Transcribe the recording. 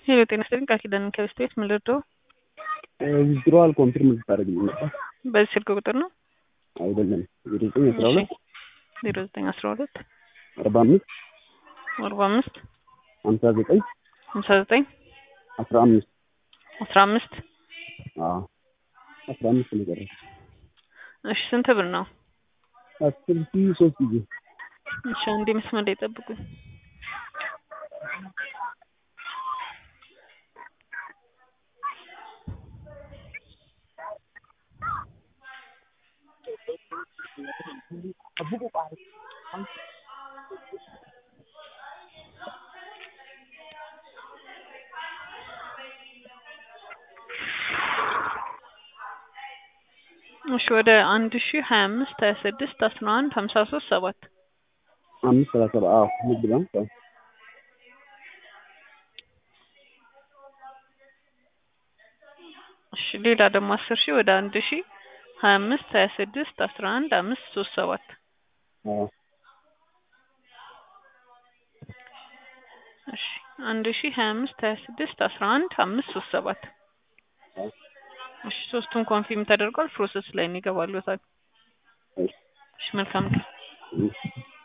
ሄሎ ጤና ይስጥልኝ ቃል ኪዳን ከበስት ቤት ምን ልርዳው? ዊዝድሮዋል ኮንፊርም ልታደርግልኝ ነበር? በዚህ ስልክ ቁጥር ነው? አይደለም ዜሮ ዘጠኝ አስራ ሁለት ዜሮ ዘጠኝ አስራ ሁለት አርባ አምስት አርባ አምስት ሀምሳ ዘጠኝ ሀምሳ ዘጠኝ አስራ አምስት አስራ አምስት አዎ አስራ አምስት ነው የቀረው። እሺ ስንት ብር ነው? አስር ሺህ ሶስት ጊዜ እሺ አንዴ መስመር ላይ ጠብቁኝ። እሺ ወደ አንድ ሺ ሀያ አምስት ሀያ ስድስት አስራ አንድ ሀምሳ ሶስት ሰባት አምስት ሰላሳ ሰባት አዎ ንግድ ባንክ አዎ እሺ ሌላ ደግሞ አስር ሺህ ወደ አንድ ሺ ሀያ አምስት ሀያ ስድስት አስራ አንድ አምስት ሶስት ሰባት አዎ እሺ አንድ ሺ ሀያ አምስት ሀያ ስድስት አስራ አንድ አምስት ሶስት ሰባት አዎ እሺ ሶስቱን ኮንፊርም ተደርጓል ፕሮሰስ ላይ ነው ይገባሉታል። እሺ እሺ መልካም ቀን። እሺ